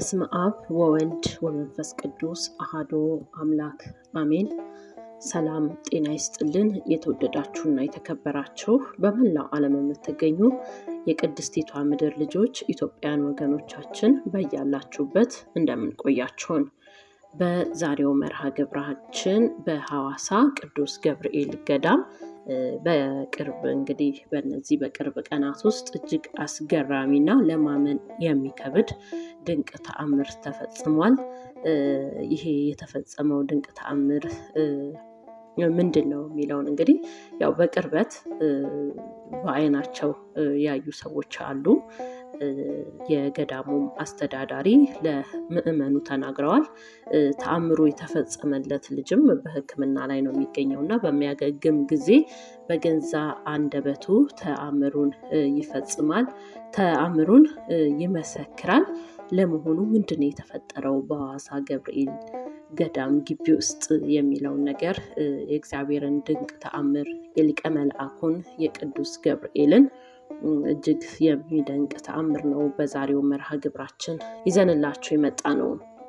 በስመ አብ ወወልድ ወመንፈስ ቅዱስ አሃዶ አምላክ አሜን። ሰላም ጤና ይስጥልን። የተወደዳችሁና የተከበራችሁ በመላው ዓለም የምትገኙ የቅድስቲቷ ምድር ልጆች ኢትዮጵያን ወገኖቻችን በያላችሁበት እንደምንቆያችሁን በዛሬው መርሃ ግብራችን በሐዋሳ ቅዱስ ገብርኤል ገዳም በቅርብ እንግዲህ በነዚህ በቅርብ ቀናት ውስጥ እጅግ አስገራሚና ለማመን የሚከብድ ድንቅ ተአምር ተፈጽሟል። ይሄ የተፈጸመው ድንቅ ተአምር ምንድን ነው የሚለውን እንግዲህ ያው በቅርበት በዓይናቸው ያዩ ሰዎች አሉ። የገዳሙም አስተዳዳሪ ለምዕመኑ ተናግረዋል። ተአምሩ የተፈጸመለት ልጅም በሕክምና ላይ ነው የሚገኘው እና በሚያገግም ጊዜ በገዛ አንደበቱ ተአምሩን ይፈጽማል፣ ተአምሩን ይመሰክራል። ለመሆኑ ምንድን ነው የተፈጠረው በሐዋሳ ገብርኤል ገዳም ግቢ ውስጥ የሚለውን ነገር የእግዚአብሔርን ድንቅ ተአምር የሊቀ መልአኩን የቅዱስ ገብርኤልን እጅግ የሚደንቅ ተአምር ነው በዛሬው መርሃ ግብራችን ይዘንላችሁ የመጣ ነው።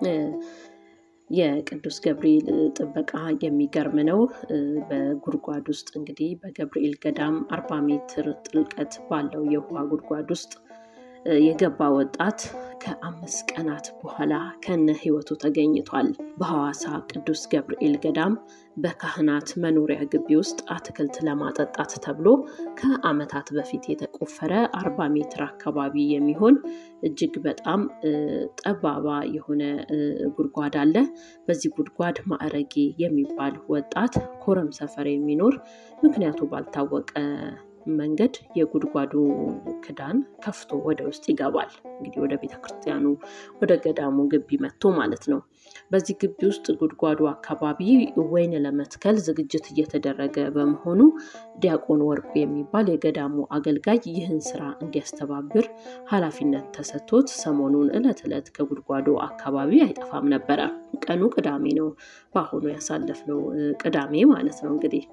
የቅዱስ ገብርኤል ጥበቃ የሚገርም ነው። በጉድጓድ ውስጥ እንግዲህ በገብርኤል ገዳም አርባ ሜትር ጥልቀት ባለው የውሃ ጉድጓድ ውስጥ የገባ ወጣት ከአምስት ቀናት በኋላ ከነ ሕይወቱ ተገኝቷል። በሐዋሳ ቅዱስ ገብርኤል ገዳም በካህናት መኖሪያ ግቢ ውስጥ አትክልት ለማጠጣት ተብሎ ከዓመታት በፊት የተቆፈረ አርባ ሜትር አካባቢ የሚሆን እጅግ በጣም ጠባባ የሆነ ጉድጓድ አለ። በዚህ ጉድጓድ ማዕረጌ የሚባል ወጣት ኮረም ሰፈር የሚኖር ምክንያቱ ባልታወቀ መንገድ የጉድጓዱ ክዳን ከፍቶ ወደ ውስጥ ይገባል። እንግዲህ ወደ ቤተ ክርስቲያኑ ወደ ገዳሙ ግቢ መጥቶ ማለት ነው። በዚህ ግቢ ውስጥ ጉድጓዱ አካባቢ ወይን ለመትከል ዝግጅት እየተደረገ በመሆኑ ዲያቆን ወርቁ የሚባል የገዳሙ አገልጋይ ይህን ስራ እንዲያስተባብር ኃላፊነት ተሰጥቶት ሰሞኑን ዕለት ዕለት ከጉድጓዱ አካባቢ አይጠፋም ነበረ። ቀኑ ቅዳሜ ነው። በአሁኑ ያሳለፍነው ቅዳሜ ማለት ነው እንግዲህ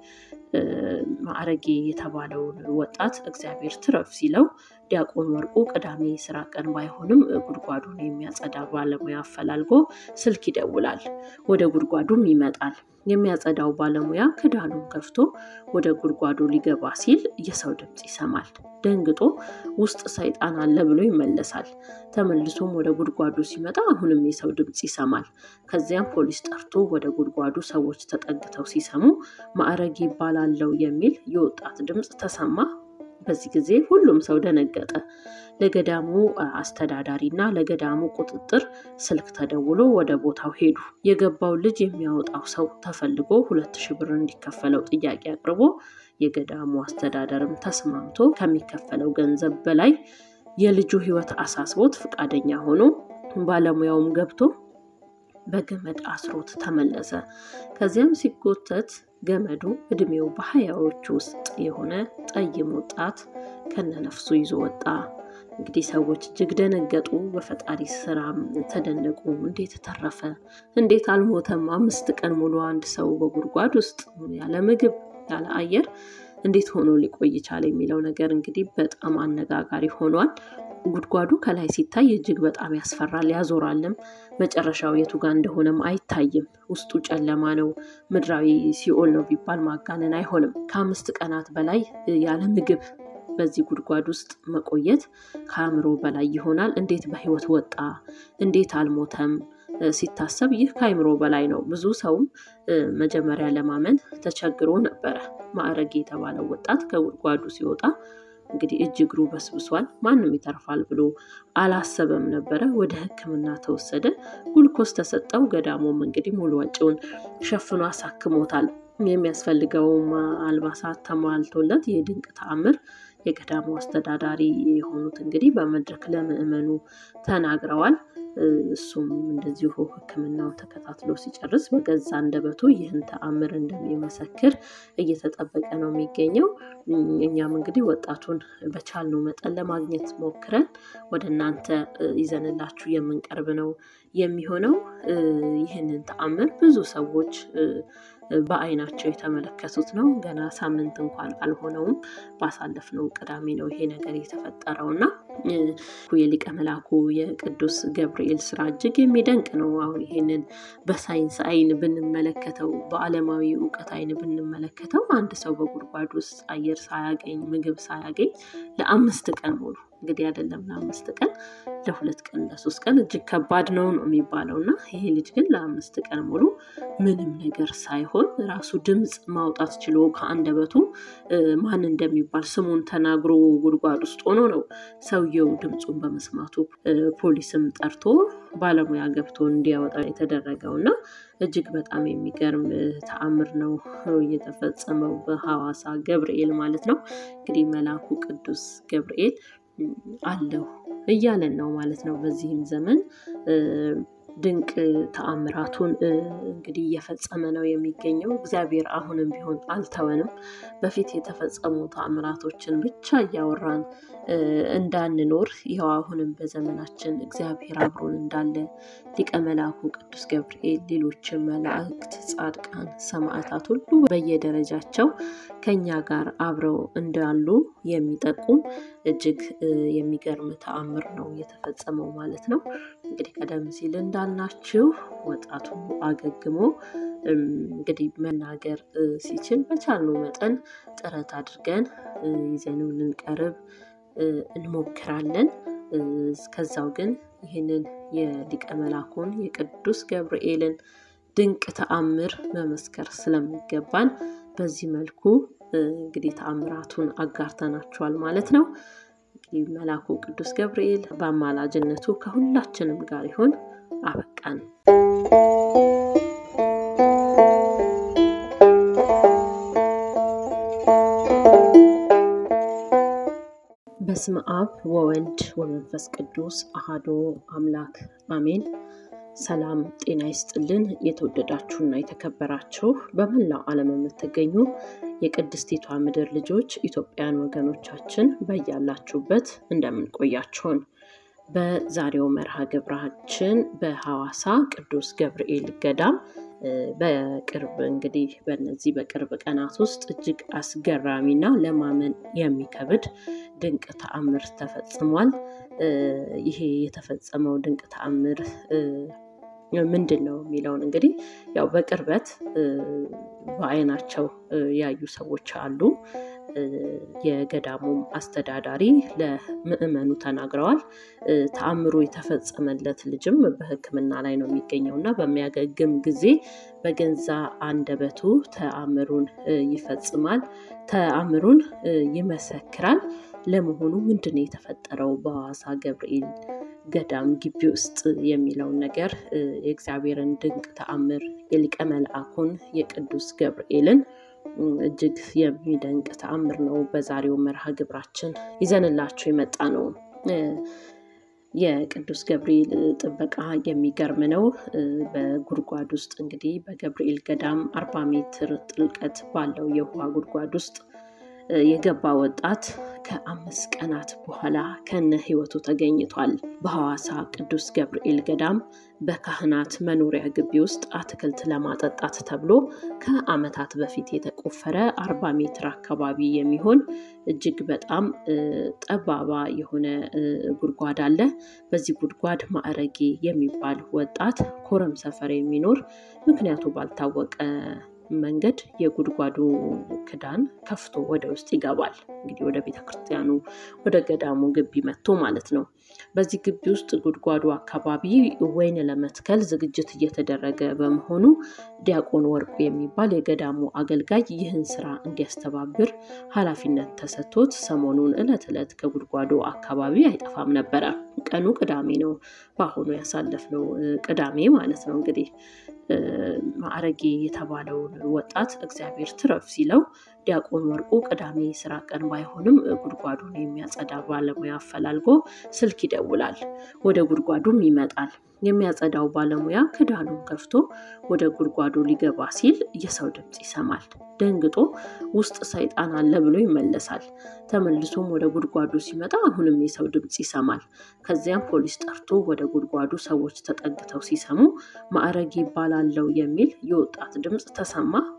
ማዕረጌ የተባለውን ወጣት እግዚአብሔር ትረፍ ሲለው ዲያቆን ወርቁ ቅዳሜ ስራ ቀን ባይሆንም ጉድጓዱን የሚያጸዳ ባለሙያ አፈላልጎ ስልክ ይደውላል። ወደ ጉድጓዱም ይመጣል። የሚያጸዳው ባለሙያ ክዳኑን ከፍቶ ወደ ጉድጓዱ ሊገባ ሲል የሰው ድምፅ ይሰማል። ደንግጦ ውስጥ ሰይጣን አለ ብሎ ይመለሳል። ተመልሶም ወደ ጉድጓዱ ሲመጣ አሁንም የሰው ድምፅ ይሰማል። ከዚያም ፖሊስ ጠርቶ ወደ ጉድጓዱ ሰዎች ተጠግተው ሲሰሙ ማዕረግ ይባላለው የሚል የወጣት ድምፅ ተሰማ። በዚህ ጊዜ ሁሉም ሰው ደነገጠ። ለገዳሙ አስተዳዳሪ እና ለገዳሙ ቁጥጥር ስልክ ተደውሎ ወደ ቦታው ሄዱ። የገባው ልጅ የሚያወጣው ሰው ተፈልጎ ሁለት ሺህ ብር እንዲከፈለው ጥያቄ አቅርቦ የገዳሙ አስተዳደርም ተስማምቶ ከሚከፈለው ገንዘብ በላይ የልጁ ሕይወት አሳስቦት ፈቃደኛ ሆኖ ባለሙያውም ገብቶ በገመድ አስሮት ተመለሰ። ከዚያም ሲጎተት ገመዱ እድሜው በሀያዎቹ ውስጥ የሆነ ጠይም ወጣት ከነነፍሱ ይዞ ወጣ። እንግዲህ ሰዎች እጅግ ደነገጡ። በፈጣሪ ስራም ተደነቁ። እንዴት ተረፈ? እንዴት አልሞተም? አምስት ቀን ሙሉ አንድ ሰው በጉድጓድ ውስጥ ያለ ምግብ ያለ አየር እንዴት ሆኖ ሊቆይ ቻለ? የሚለው ነገር እንግዲህ በጣም አነጋጋሪ ሆኗል። ጉድጓዱ ከላይ ሲታይ እጅግ በጣም ያስፈራል፣ ያዞራልም። መጨረሻው የቱ ጋር እንደሆነም አይታይም። ውስጡ ጨለማ ነው። ምድራዊ ሲኦል ነው ቢባል ማጋነን አይሆንም። ከአምስት ቀናት በላይ ያለ ምግብ በዚህ ጉድጓድ ውስጥ መቆየት ከአእምሮ በላይ ይሆናል። እንዴት በህይወት ወጣ? እንዴት አልሞተም? ሲታሰብ ይህ ከአእምሮ በላይ ነው። ብዙ ሰውም መጀመሪያ ለማመን ተቸግሮ ነበረ። ማዕረግ የተባለው ወጣት ከጉድጓዱ ሲወጣ እንግዲህ እጅ እግሩ በስብሷል። ማንም ይተርፋል ብሎ አላሰበም ነበረ። ወደ ሕክምና ተወሰደ። ጉልኮስ ተሰጠው። ገዳሙም እንግዲህ ሙሉ ወጪውን ሸፍኖ አሳክሞታል። የሚያስፈልገውም አልባሳት ተሟልቶለት ይህ ድንቅ ተአምር የገዳሙ አስተዳዳሪ የሆኑት እንግዲህ በመድረክ ለምዕመኑ ተናግረዋል። እሱም እንደዚሁ ሕክምናውን ተከታትሎ ሲጨርስ በገዛ አንደበቱ ይህን ተአምር እንደሚመሰክር እየተጠበቀ ነው የሚገኘው። እኛም እንግዲህ ወጣቱን በቻልነው መጠን ለማግኘት ሞክረን ወደ እናንተ ይዘንላችሁ የምንቀርብ ነው የሚሆነው። ይህንን ተአምር ብዙ ሰዎች በአይናቸው የተመለከቱት ነው። ገና ሳምንት እንኳን አልሆነውም። ባሳለፍነው ቅዳሜ ነው ይሄ ነገር የተፈጠረው እና የሊቀ መላኩ የቅዱስ ገብርኤል ስራ እጅግ የሚደንቅ ነው። አሁን ይሄንን በሳይንስ አይን ብንመለከተው፣ በዓለማዊ እውቀት አይን ብንመለከተው አንድ ሰው በጉድጓድ ውስጥ አየር ሳያገኝ ምግብ ሳያገኝ ለአምስት ቀን ሙሉ እንግዲህ አይደለም ለአምስት ቀን ለሁለት ቀን ለሶስት ቀን እጅግ ከባድ ነው ነው የሚባለው እና ይሄ ልጅ ግን ለአምስት ቀን ሙሉ ምንም ነገር ሳይሆን ራሱ ድምፅ ማውጣት ችሎ ከአንደበቱ ማን እንደሚባል ስሙን ተናግሮ ጉድጓድ ውስጥ ሆኖ ነው ሰውየው ድምፁን በመስማቱ ፖሊስም ጠርቶ ባለሙያ ገብቶ እንዲያወጣ የተደረገው እና እጅግ በጣም የሚገርም ተአምር ነው እየተፈጸመው በሐዋሳ ገብርኤል ማለት ነው። እንግዲህ መልአኩ ቅዱስ ገብርኤል አለሁ እያለን ነው ማለት ነው። በዚህም ዘመን ድንቅ ተአምራቱን እንግዲህ እየፈጸመ ነው የሚገኘው። እግዚአብሔር አሁንም ቢሆን አልተወንም። በፊት የተፈጸሙ ተአምራቶችን ብቻ እያወራን እንዳንኖር ይኸው አሁንም በዘመናችን እግዚአብሔር አብሮን እንዳለ ሊቀ መላኩ ቅዱስ ገብርኤል፣ ሌሎችም መላእክት፣ ጻድቃን፣ ሰማዕታት ሁሉ በየደረጃቸው ከኛ ጋር አብረው እንዳሉ የሚጠቁም እጅግ የሚገርም ተአምር ነው የተፈጸመው ማለት ነው። እንግዲህ ቀደም ሲል እንዳልናችሁ ወጣቱ አገግሞ እንግዲህ መናገር ሲችል በቻልነው መጠን ጥረት አድርገን ይዘነው ልንቀርብ እንሞክራለን። እስከዛው ግን ይህንን የሊቀ መላኩን የቅዱስ ገብርኤልን ድንቅ ተአምር መመስከር ስለሚገባን በዚህ መልኩ እንግዲህ ተአምራቱን አጋርተናችኋል ማለት ነው። እንግዲህ መልአኩ ቅዱስ ገብርኤል በአማላጅነቱ ከሁላችንም ጋር ይሆን። አበቃን። በስመ አብ ወወልድ ወመንፈስ ቅዱስ አሃዶ አምላክ አሜን። ሰላም ጤና ይስጥልን። የተወደዳችሁና የተከበራችሁ በመላው ዓለም የምትገኙ የቅድስቲቷ ምድር ልጆች ኢትዮጵያን ወገኖቻችን በያላችሁበት እንደምንቆያችሁን በዛሬው መርሃ ግብራችን በሐዋሳ ቅዱስ ገብርኤል ገዳም በቅርብ እንግዲህ በነዚህ በቅርብ ቀናት ውስጥ እጅግ አስገራሚና ለማመን የሚከብድ ድንቅ ተአምር ተፈጽሟል። ይሄ የተፈጸመው ድንቅ ተአምር ምንድን ነው የሚለውን እንግዲህ ያው በቅርበት በአይናቸው ያዩ ሰዎች አሉ። የገዳሙም አስተዳዳሪ ለምዕመኑ ተናግረዋል። ተአምሩ የተፈጸመለት ልጅም በሕክምና ላይ ነው የሚገኘው እና በሚያገግም ጊዜ በገዛ አንደበቱ ተአምሩን ይፈጽማል፣ ተአምሩን ይመሰክራል። ለመሆኑ ምንድን ነው የተፈጠረው በሐዋሳ ገብርኤል ገዳም ግቢ ውስጥ የሚለውን ነገር የእግዚአብሔርን ድንቅ ተአምር የሊቀ መልአኩን የቅዱስ ገብርኤልን እጅግ የሚደንቅ ተአምር ነው በዛሬው መርሃ ግብራችን ይዘንላችሁ የመጣ ነው። የቅዱስ ገብርኤል ጥበቃ የሚገርም ነው። በጉድጓድ ውስጥ እንግዲህ በገብርኤል ገዳም አርባ ሜትር ጥልቀት ባለው የውሃ ጉድጓድ ውስጥ የገባ ወጣት ከአምስት ቀናት በኋላ ከነ ሕይወቱ ተገኝቷል። በሐዋሳ ቅዱስ ገብርኤል ገዳም በካህናት መኖሪያ ግቢ ውስጥ አትክልት ለማጠጣት ተብሎ ከዓመታት በፊት የተቆፈረ አርባ ሜትር አካባቢ የሚሆን እጅግ በጣም ጠባባ የሆነ ጉድጓድ አለ። በዚህ ጉድጓድ ማዕረጌ የሚባል ወጣት ኮረም ሰፈር የሚኖር ምክንያቱ ባልታወቀ መንገድ የጉድጓዱ ክዳን ከፍቶ ወደ ውስጥ ይገባል። እንግዲህ ወደ ቤተ ክርስቲያኑ ወደ ገዳሙ ግቢ መጥቶ ማለት ነው። በዚህ ግቢ ውስጥ ጉድጓዱ አካባቢ ወይን ለመትከል ዝግጅት እየተደረገ በመሆኑ ዲያቆን ወርቁ የሚባል የገዳሙ አገልጋይ ይህን ስራ እንዲያስተባብር ኃላፊነት ተሰጥቶት ሰሞኑን ዕለት ዕለት ከጉድጓዱ አካባቢ አይጠፋም ነበረ። ቀኑ ቅዳሜ ነው። በአሁኑ ያሳለፍነው ቅዳሜ ማለት ነው እንግዲህ ማዕረጌ የተባለውን ወጣት እግዚአብሔር ትረፍ ሲለው ዲያቆን ወርቁ ቅዳሜ ስራ ቀን ባይሆንም ጉድጓዱን የሚያጸዳ ባለሙያ አፈላልጎ ስልክ ይደውላል። ወደ ጉድጓዱም ይመጣል። የሚያጸዳው ባለሙያ ክዳኑን ከፍቶ ወደ ጉድጓዱ ሊገባ ሲል የሰው ድምፅ ይሰማል። ደንግጦ ውስጥ ሰይጣን አለ ብሎ ይመለሳል። ተመልሶም ወደ ጉድጓዱ ሲመጣ አሁንም የሰው ድምፅ ይሰማል። ከዚያም ፖሊስ ጠርቶ ወደ ጉድጓዱ ሰዎች ተጠግተው ሲሰሙ ማዕረግ ይባላለው የሚል የወጣት ድምፅ ተሰማ።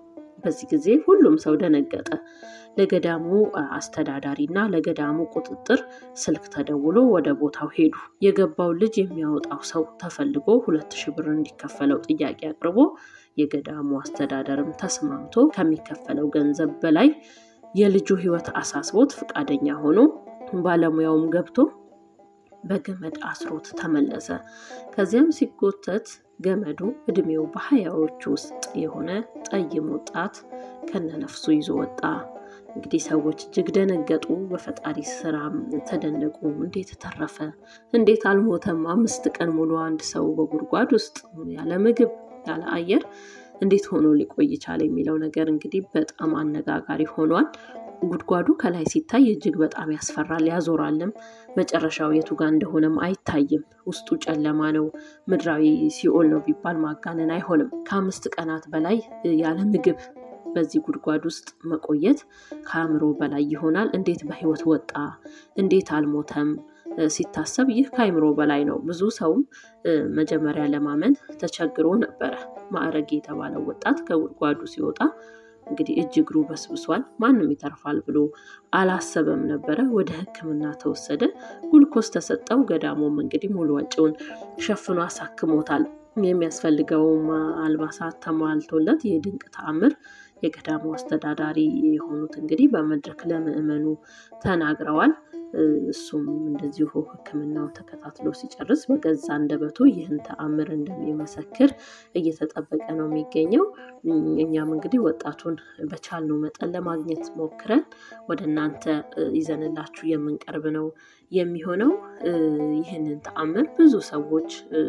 በዚህ ጊዜ ሁሉም ሰው ደነገጠ። ለገዳሙ አስተዳዳሪ እና ለገዳሙ ቁጥጥር ስልክ ተደውሎ ወደ ቦታው ሄዱ። የገባውን ልጅ የሚያወጣው ሰው ተፈልጎ ሁለት ሺህ ብር እንዲከፈለው ጥያቄ አቅርቦ የገዳሙ አስተዳደርም ተስማምቶ ከሚከፈለው ገንዘብ በላይ የልጁ ሕይወት አሳስቦት ፈቃደኛ ሆኖ ባለሙያውም ገብቶ በገመድ አስሮት ተመለሰ። ከዚያም ሲጎተት ገመዱ እድሜው በሀያዎቹ ውስጥ የሆነ ጠይም ወጣት ከነነፍሱ ይዞ ወጣ። እንግዲህ ሰዎች እጅግ ደነገጡ። በፈጣሪ ስራም ተደነቁ። እንዴት ተረፈ? እንዴት አልሞተም? አምስት ቀን ሙሉ አንድ ሰው በጉድጓድ ውስጥ ያለ ምግብ ያለ አየር እንዴት ሆኖ ሊቆይ ቻለ? የሚለው ነገር እንግዲህ በጣም አነጋጋሪ ሆኗል። ጉድጓዱ ከላይ ሲታይ እጅግ በጣም ያስፈራል፣ ያዞራልም። መጨረሻው የቱ ጋር እንደሆነም አይታይም። ውስጡ ጨለማ ነው። ምድራዊ ሲኦል ነው ቢባል ማጋነን አይሆንም። ከአምስት ቀናት በላይ ያለ ምግብ በዚህ ጉድጓድ ውስጥ መቆየት ከአእምሮ በላይ ይሆናል። እንዴት በህይወት ወጣ? እንዴት አልሞተም? ሲታሰብ ይህ ከአእምሮ በላይ ነው። ብዙ ሰውም መጀመሪያ ለማመን ተቸግሮ ነበረ። ማዕረግ የተባለው ወጣት ከጉድጓዱ ሲወጣ እንግዲህ እጅ እግሩ በስብሷል። ማንም ይተርፋል ብሎ አላሰበም ነበረ። ወደ ሕክምና ተወሰደ። ጉልኮስ ተሰጠው። ገዳሙም እንግዲህ ሙሉ ወጪውን ሸፍኖ አሳክሞታል። የሚያስፈልገውም አልባሳት ተሟልቶለት ይህ ድንቅ ተአምር የገዳሙ አስተዳዳሪ የሆኑት እንግዲህ በመድረክ ለምዕመኑ ተናግረዋል። እሱም እንደዚሁ ሕክምናው ተከታትሎ ሲጨርስ በገዛ አንደበቱ ይህን ተአምር እንደሚመሰክር እየተጠበቀ ነው የሚገኘው። እኛም እንግዲህ ወጣቱን በቻልነው መጠን ለማግኘት ሞክረን ወደ እናንተ ይዘንላችሁ የምንቀርብ ነው የሚሆነው። ይህንን ተአምር ብዙ ሰዎች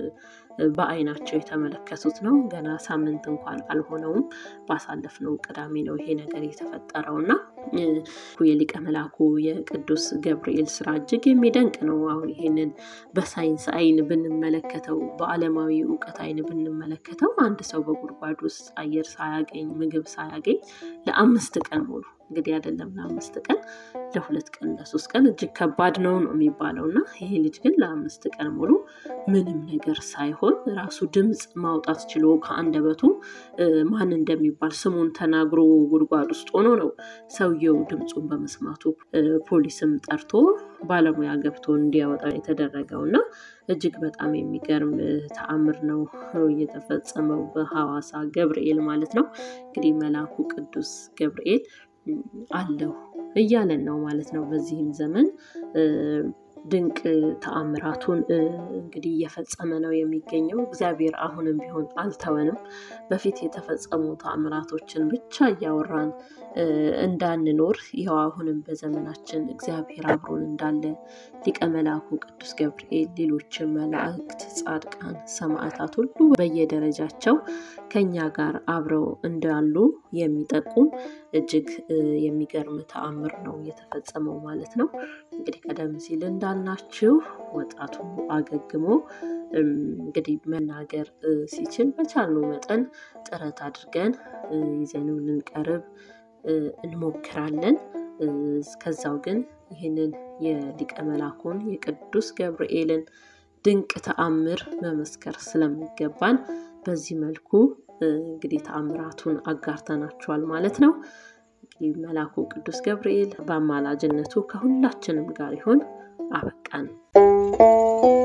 በአይናቸው የተመለከቱት ነው። ገና ሳምንት እንኳን አልሆነውም። ባሳለፍነው ቅዳሜ ነው ይሄ ነገር የተፈጠረው እና የሊቀ መላኩ የቅዱስ ገብርኤል ስራ እጅግ የሚደንቅ ነው። አሁን ይሄንን በሳይንስ አይን ብንመለከተው፣ በዓለማዊ እውቀት አይን ብንመለከተው አንድ ሰው በጉድጓድ ውስጥ አየር ሳያገኝ ምግብ ሳያገኝ ለአምስት ቀን ሙሉ እንግዲህ አይደለም ለአምስት ቀን ለሁለት ቀን ለሶስት ቀን እጅግ ከባድ ነው ነው የሚባለው እና ይሄ ልጅ ግን ለአምስት ቀን ሙሉ ምንም ነገር ሳይሆን ራሱ ድምፅ ማውጣት ችሎ ከአንደበቱ ማን እንደሚባል ስሙን ተናግሮ ጉድጓድ ውስጥ ሆኖ ነው ሰውየው ድምፁን በመስማቱ ፖሊስም ጠርቶ ባለሙያ ገብቶ እንዲያወጣ የተደረገው እና እጅግ በጣም የሚገርም ተአምር ነው እየተፈጸመው በሐዋሳ ገብርኤል ማለት ነው። እንግዲህ መልአኩ ቅዱስ ገብርኤል አለሁ እያለን ነው ማለት ነው። በዚህም ዘመን ድንቅ ተአምራቱን እንግዲህ እየፈጸመ ነው የሚገኘው። እግዚአብሔር አሁንም ቢሆን አልተወንም። በፊት የተፈጸሙ ተአምራቶችን ብቻ እያወራን እንዳንኖር ይኸው አሁንም በዘመናችን እግዚአብሔር አብሮን እንዳለ ሊቀ መላኩ ቅዱስ ገብርኤል፣ ሌሎችም መላእክት፣ ጻድቃን፣ ሰማዕታት ሁሉ በየደረጃቸው ከኛ ጋር አብረው እንዳሉ የሚጠቁም እጅግ የሚገርም ተአምር ነው የተፈጸመው ማለት ነው። እንግዲህ ቀደም ሲል እንዳልናችሁ ወጣቱ አገግሞ እንግዲህ መናገር ሲችል በቻልነው መጠን ጥረት አድርገን ይዘነው ልንቀርብ እንሞክራለን። እስከዛው ግን ይህንን የሊቀ መላኩን የቅዱስ ገብርኤልን ድንቅ ተአምር መመስከር ስለሚገባን በዚህ መልኩ እንግዲህ ተአምራቱን አጋርተናችኋል ማለት ነው። እንግዲህ መላኩ ቅዱስ ገብርኤል በአማላጅነቱ ከሁላችንም ጋር ይሆን። አበቃን።